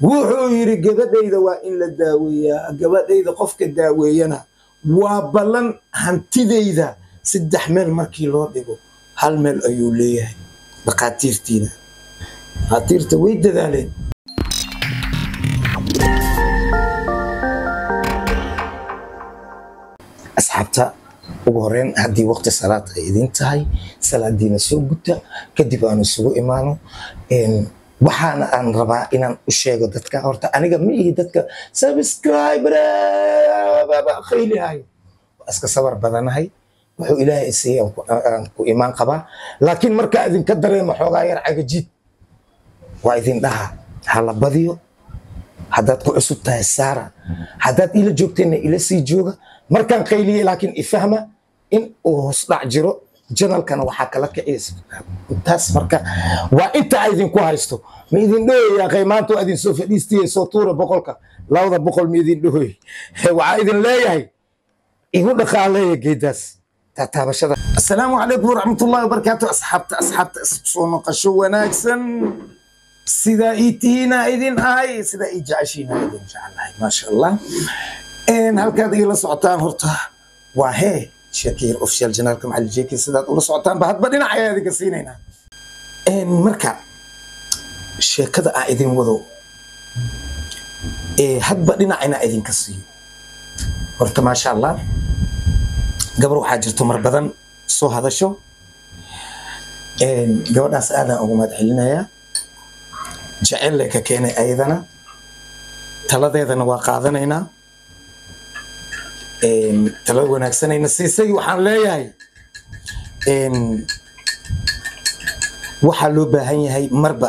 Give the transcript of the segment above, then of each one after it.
wuxuu yidhi gabadhayda waa in la daaweeyaa gabadhayda qofka daaweeyana waa ballan hantidayda saddex meel markii loo dhigo hal meel ayuu leeyahay dhakhaatiirtiina dhakhaatiirta way dadaaleen asxaabta ugu horeyn haddii waqti salaad ay idin tahay salaadiina soo guta kadib aanu isugu imaano waxaana aan rabaa inaan u sheego dadka horta aniga ma ihi dadka subscriber khaylihayo waa iska sabar badanahay wuxuu ilaahay isiiya aan ku imaan qabaa laakiin markaa idinka dareemo xoogaa yar cagajiid waa idin dhaha hala badiyo haddaad ku cusub tahay saara haddaad ila joogteenna ila sii jooga markaan qayliyey laakiin ifahma in uu hoos dhac jiro janalkana waxaa kala kiciysa intaas marka waa inta idinku haysto ma idin dhohoyaa qaymaanto idin soo fadhiistiye soo tuura boqolka labada boqol ma idin dhohoy waxaa idin leeyahay igu dhaqaaleeya geedaas taataabashada assalaamu calaykum waraxmatullahi wabarakaatu asxaabta asxaabta soo noqosho wanaagsan sidaa ii tihiina idin ahay sidaa ii jeceshiina idin jecelahay maasha allah halkaad igala socotaan horta waa hee sheekayar official janaalka macalin jeeki sidaad ula socotaanba hadba dhinac ayaa idinka siinaynaa marka sheekada aan idin wado hadba dhinacina idinka siiyo horta maasha allah gabar waxaa jirto mar badan soo hadasho gabadhaas aadaan ugu mahad celinayaa jecelle ka keenay ayadana taladeedana waa qaadanaynaa talada wanaagsanayna siisay waxaan leeyahay waxaa loo baahan yahay marba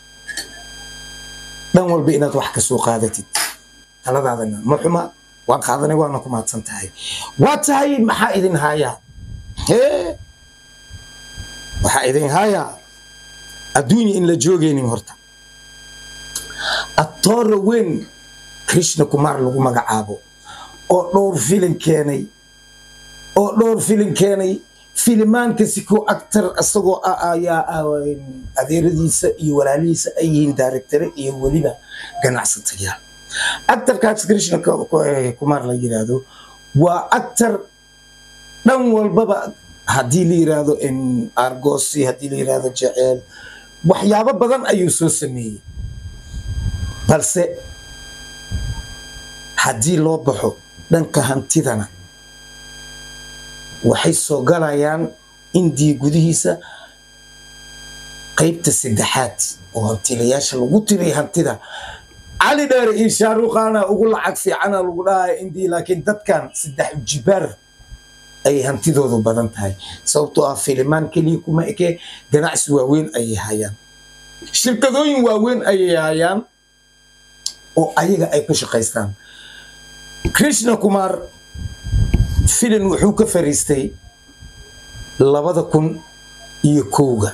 dhan walba inaad wax kasoo qaadatid taladaadana ma xuma waan qaadanay waana ku mahadsan tahay waa tahay maxaa idin haayaa hee waxaa idin haayaa adduunya in la joogaynin horta atoora weyn krishna kumar lagu magacaabo oo dhowr filin keenay oo dhowr filin keenay filimaanka siko actor isagoo ayaa adeeradiisa iyo walaalihiisa ay yihiin directore iyo weliba ganacsatayaal actorkaas krishna kumar la yiraahdo waa actor dhan walbaba haddii la yiraahdo argosi haddii la yiraahdo jeceel waxyaabo badan ayuu soo sameeyey balse haddii loo baxo dhanka hantidana waxay soo galayaan indiya gudihiisa qaybta saddexaad oo hantilayaasha lagu tiray hantida cali dheere iyo shaaruqaana ugu lacag fiicana lagu dhahaya indiya laakiin dadkan saddex jibaar ayay hantidoodu badan tahay sababtoo ah filimaan keliya kuma eke ganacsi waaweyn ayay hayaan shirkadooyin waaweyn ayay hayaan oo ayaga ay ku shaqaystaan krishna kumar filin wuxuu ka fariistay labada kun iyo kowga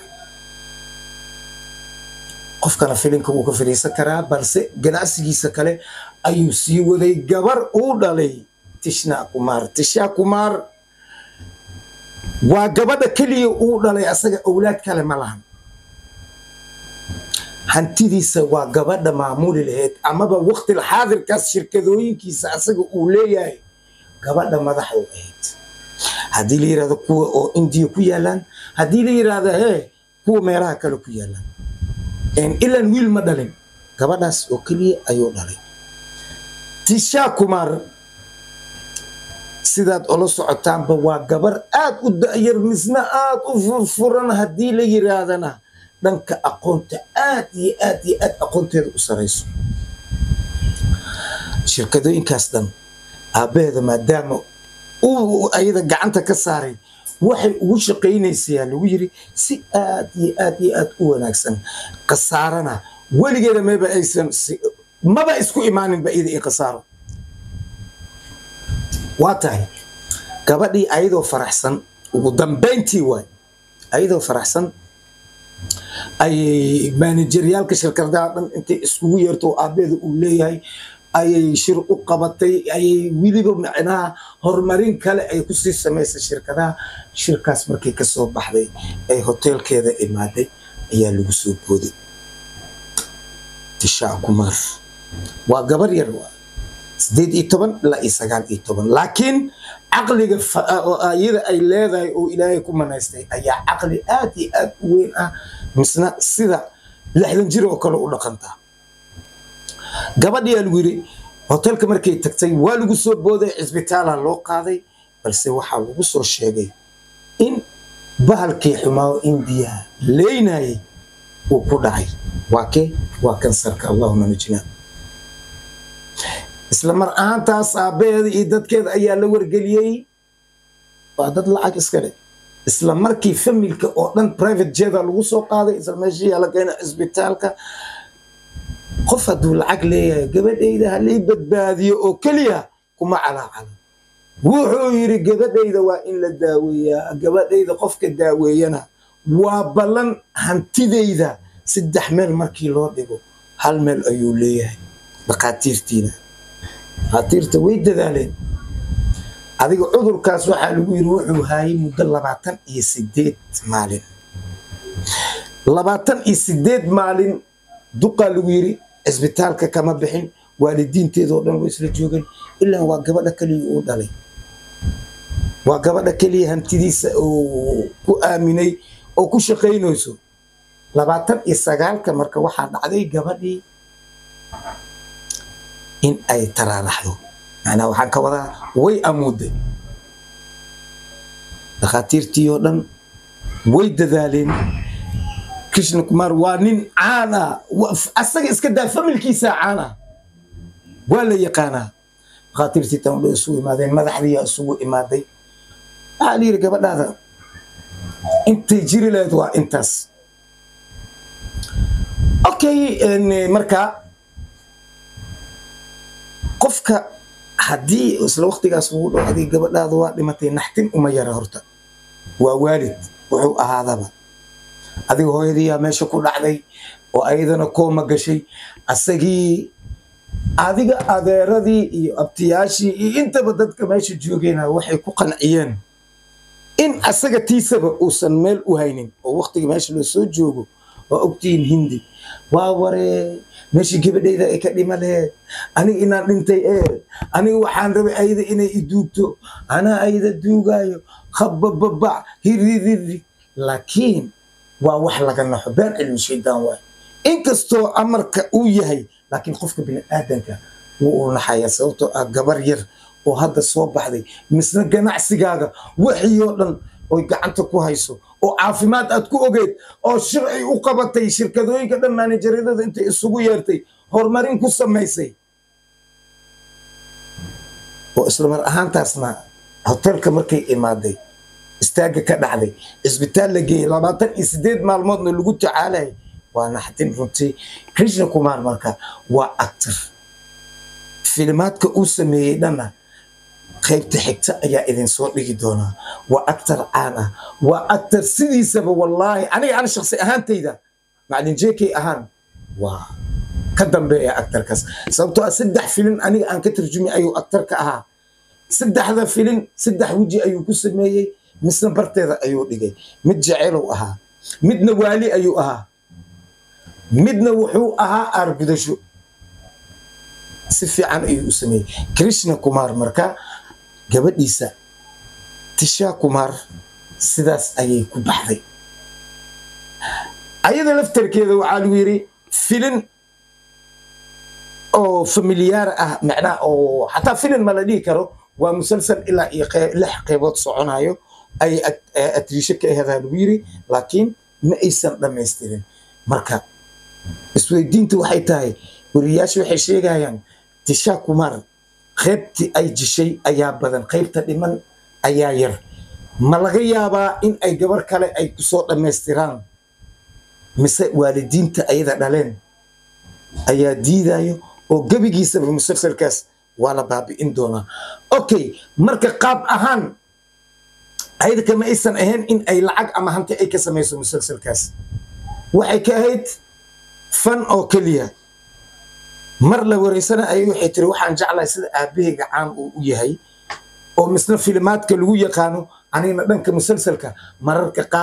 qofkana filinka wuu ka fariisan karaa balse ganacsigiisa kale ayuu sii waday gabar uu dhalay tishna kumar tisha kumar waa gabadha keliya uu dhalay asaga owlaad kale ma lahan hantidiisa waa gabadha maamuli lahayd amaba waqtil xaadirkaas shirkadooyinkiisa asaga uu leeyahay gabadha madax u ahayd haddii la yirahdo kuwa oo indiya ku yaalaan haddii la yirahdo hee kuwa meelaha kale ku yaalaan ilan wiil ma dhalin gabadhaas oo keliya ayuu dhalay tisha kumar sidaad ola socotaanba waa gabar aad u da'yar misna aad u furfuran haddii la yiraahdana dhanka aqoonta aad iyo aad iyo aad aqoonteeda u sarayso shirkadooyinkaas dhan aabbaheeda maadaama uu ayada gacanta ka saaray waxay ugu shaqaynaysayaa lagu yiri si aad iyo aad iyo aad u wanaagsan khasaarana weligeeda maba aysan maba isku imaaninba iyada i khasaaro waa tahay gabadhii ayadoo faraxsan ugu dambayntii waay ayadoo faraxsan ayay maanajeryaalka shirkadaha dhan intay iskugu yeerto aabeeda uu leeyahay ayay shir u qabatay ayay weliba macnaha horumarin kale ay kusii samaysay shirkadaha shirkaas markay kasoo baxday ay hoteelkeeda imaaday ayaa lagu soo booday tishaa kumar waa gabar yar waa sideed iyo toban ilaa iyo sagaal iyo toban laakiin caqliga iyada ay leedahay oo ilaahay ku manaystay ayaa caqli aad iyo aad u weyn ah misna sida lixdan jir oo kale u dhaqantaa gabadhiyaa lagu yidhi hotelka markay tagtay waa lagu soo booday cisbitaala loo qaaday balse waxaa lagu soo sheegay in bahalkii xumaawo indiyaha leynayay uu ku dhacay waa kee waa kansarka allahuma najina isla mar ahaantaas aabbaheeda iyo dadkeeda ayaa la wargeliyey waa dad lacag iska dhe isla markii familka oo dhan private jeda lagu soo qaaday isla meeshiyaa la keena cisbitaalka qof hadduu lacag leeyahay gabadhayda halii badbaadiyo oo keliya kuma calaacala wuxuu yidhi gabadhayda waa in la daaweeyaa gabadhayda qofka daaweeyana waa ballan hantidayda saddex meel markii loo dhigo hal meel ayuu leeyahay dhakhaatiirtiina dhakhaatiirta way dadaaleen adiga cudurkaas waxaa lagu yidhi wuxuu haayay muddo labaatan iyo sideed maalin labaatan iyo sideed maalin duqaa lagu yidhi cisbitaalka kama bixin waalidiinteedoo dhan way isla joogeen ilaa waa gabadha keliya uu dhalay waa gabadha keliya hantidiisa oo ku aaminay oo ku shaqaynayso labaatan iyo sagaalka marka waxaa dhacday gabadhii in ay taraaraxdo macnaa waxaan ka wadaa way amuuday dhakhaatiirtii oo dhan way dadaaleen krishna kumar waa nin caan ah asaga iska daa familkiisa caan ah waa la yaqaanaa dhakhaatiirtii tan dho isugu imaadeen madaxdiiyaa isugu imaaday waxaa la yidhi gabadhaada intay jiri lahayd waa intaas okay marka qofka haddii isla waktigaas ugu dhow adig gabadhaada waa dhimatay naxtin uma yara horta waa waalid wuxuu ahaadaba adiga hooyadiiyaa meesha ku dhacday oo ayadana kooma gashay asagii adiga adeeradii iyo abtiyaashii iyo intaba dadka meesha joogeyna waxay ku qanciyeen in asaga tiisaba uusan meel u haynin oo waktiga meesha loo soo joogo waa ogtihiin hindi waa waree meeshii gabadhayda ay ka dhima laheed aniga inaan dhintay ee aniga waxaan rabay ayada inay iduugto anaa ayada duugaayo khabababac hiririri laakiin waa wax laga naxo been cilmi shaydaan waay inkastoo amarka uu yahay laakiin qofka bini aadanka wuu u naxaya sababtoo ah gabar yar oo hadda soo baxday misna ganacsigaaga wixii oo dhan oy gacanta ku hayso oo caafimaad aad ku ogeed oo shir ay u qabatay shirkadooyinka dhan maanajaryadada intay isugu yeertay horumarin ku samaysay oo islamar ahaantaasna hotelka markay imaaday istaagga ka dhacday cisbitaal la geeyey labaatan iyo sideed maalmoodna lagu tacaalayay waa naxdin runtii krishna kumar marka waa actor filimaadka uu sameeyey dhanna qaybta xigta ayaa idin soo dhigi doonaa waa actor caan ah waa actor sidiisaba wallaahi aniga ana shaksi ahaantayda macalin jekey ahaan waa ka dambeeya actorkaas sababtoo ah saddex filin aniga aan ka tarjumi ayuu actor ka ahaa saddexda filin saddex weji ayuu ku sameeyey misna barteeda ayuu dhigay mid jeceelow ahaa midna waali ayuu ahaa midna wuxuu ahaa aargudasho si fiican ayuu u sameeyey krishna kumar marka gabadhiisa tisha kumar sidaas ayay ku baxday ayada laftarkeeda waxaa lagu yidhi filin oo familiyaar ah macnaha oo xataa filin ma la dhihi karo waa musalsal ilaa iyo lix qeybood soconayo ay atriisho ka aheedaa lagu yidhi laakiin ma aysan dhammaystirin marka isweydiinta waxay tahay weriyaasha waxay sheegayaan tisha kumar qaybtii ay jishay ayaa badan qaybta dhiman ayaa yar ma laga yaabaa in ay gabar kale ay kusoo dhammaystiraan mise waalidiinta ayada dhaleen ayaa diidayo oo gebigiisaba musalsalkaas waa la baabi'in doonaa okay marka qaab ahaan ayada kama aysan ahayn in ay lacag ama hanti ay ka samayso musalsalkaas waxay ka ahayd fan oo keliya mar la wareysana ayay waxay tiri waxaan jeclahay sida aabahayga caan uu u yahay oo misna filimaadka lagu yaqaano anigna dhanka musalsalka mararka qaar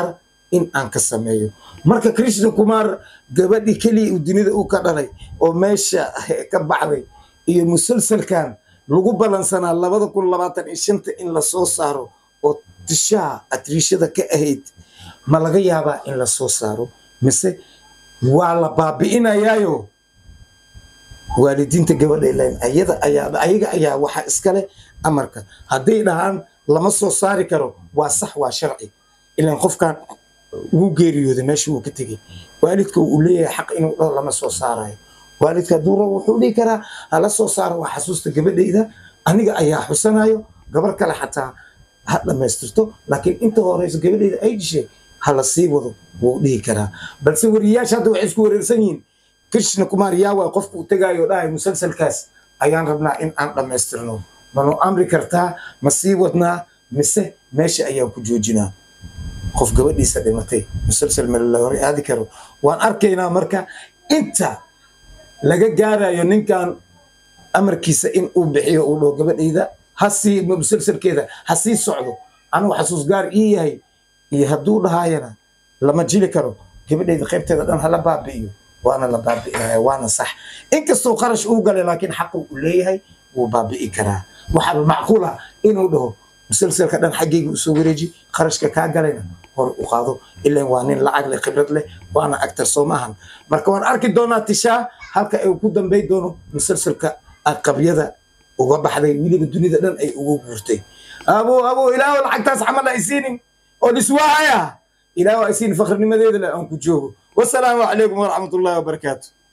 in aan ka sameeyo marka krishna kumar gabadhii keliya uu dunida uu ka dhalay oo meesha ka baxday iyo musalsalkan lagu balansanaa labada kun labaatan iyo shanta in lasoo saaro oo tishaa atriishada ka ahayd ma laga yaabaa in lasoo saaro mise waa la baabi'inayaayo waalidiinta gabadha ilayn ayada ayaa ayaga ayaa waxa iskale amarka hadday dhahaan lama soo saari karo waa sax waa sharci ilaan qofkan wuu geeriyooday meesha wuu ka tegey waalidka uu leeyahay xaq inuu dhaho lama soo saarayo waalidka hadduu rabo wuxuu dhihi karaa hala soo saaro waa xasuusta gabadhayda aniga ayaa xusanayo gabar kale xataa ha dhammaystirto laakiin inta horeyso gabadhayda ay dishay hala sii wado wuu dhihi karaa balse wariyayaasha hadda waxay isku wareersan yihiin krishna kumar yaawa qofka uu tegaayo dhahay musalsalkaas ayaan rabnaa in aan dhammaystirno manu amri kartaa ma sii wadnaa mise meesha ayaan ku joojinaa qof gabadhiisa dhimatay musalsal ma la hore aadi karo waan arkaynaa marka inta laga gaarayo ninkan amarkiisa in uu bixiyo uu dhaho gabadhayda ha sii musalsalkeeda ha sii socdo anigu xasuus gaar ii yahay iyo hadduu dhahaayana lama jili karo gabadhayda qaybteeda dhan hala baabi'iyo waana la baabi'inaya waana sax inkastoo qarash uu galay laakiin xaqu uu leeyahay wuu baabi'i karaa waxaa macquul ah inuu dhaho musalsalka dhan xaggayga usoo wareeji qarashka kaa galayna hor u qaado ilan waa nin lacag leh khibrad leh waana actor soo maahan marka waan arki doonaa tishaa halka ay ku dambay doono musalsalka aqabyada uga baxday weliba dunida dhan ay ugu guurtay abo abo ilaahu lacagtaas camal ay siinin oo dhiswaahaya ilaahu ay siinin fakhrnimadeeda leh aan ku joogo wasalaamu calaykum waraxmatullahi wabarakaatu